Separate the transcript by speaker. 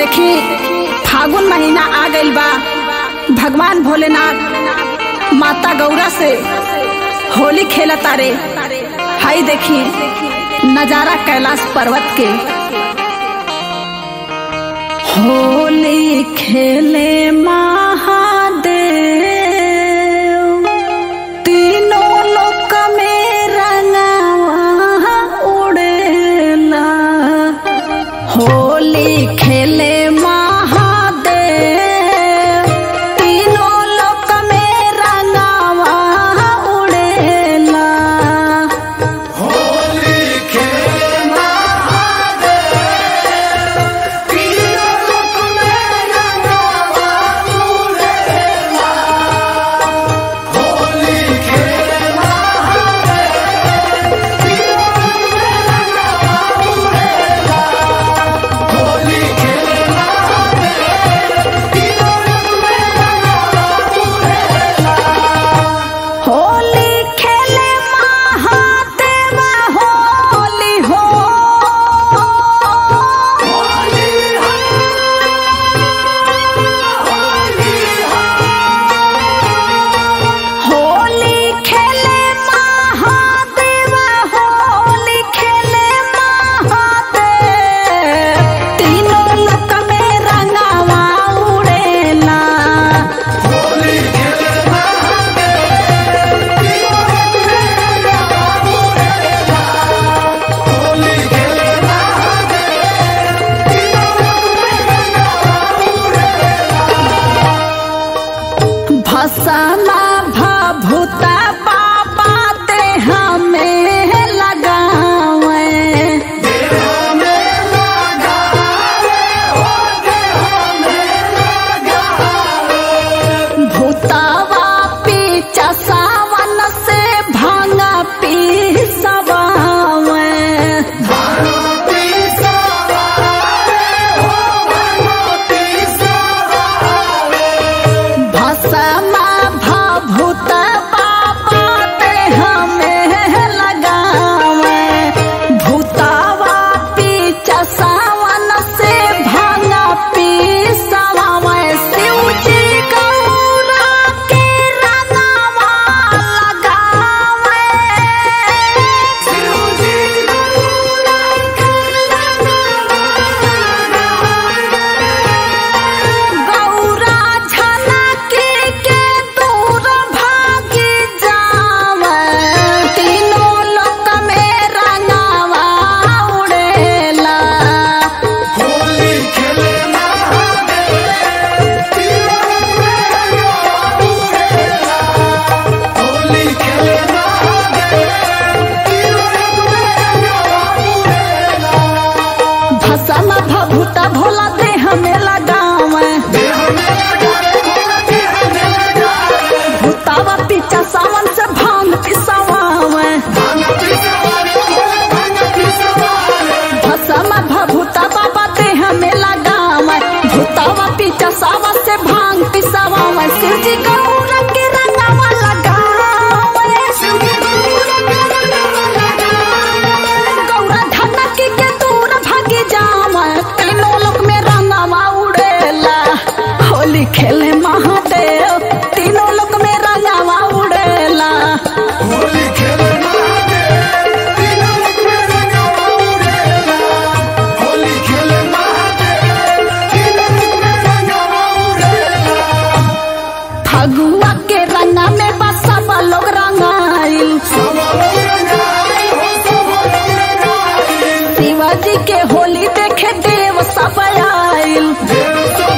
Speaker 1: देखी फागुन महीना आ गइल बा भगवान भोलेनाथ माता गौरा से होली खेला तारे हाई देखी नजारा कैलाश पर्वत के होली खेले महादेव तीनों लोक में रंगवा उड़ेला होली खेले महादेव तीनों लोक में रंगवा उड़ेला होली खेले महादेव होली हो होली खेले महादेव होली खेले महादेव तीनों लोक में रंगावा उड़ेला भसना भभूता बाबा देह में लगावे भूतावा पीचा सावन से भांगा पी सवावे भसमा भभूत बाबा देह में लगावे भूतावा पीचा सावन से भांगा पी सवावे शिव जी गौरा के रंगवा लगावे शिव जी गौरा के गौरा झलके के दूर भागी जावे तीनों लोक में रंगावा उड़ेला भसम भभूत भोला देह में लगावे भूतावा पीछा सावन से भांग पिसवावे भसम भभूत बाबा देह में लगावे भूतावा पीछा सावन से भांग पिसवावे शिव जी गौरा के रंगावा लगावे शिव जी गौरा के रंगावा लगावे गौरा धनकी के दूर भागी जावे तीनों लोक में रंगावा उड़ेला होली खेले महादेव तीनों लोक में रंगावा उड़ेला फगुआ के रंगा में बसा लोग रंगाइल शिवाजी के होली देखे देव सब आइल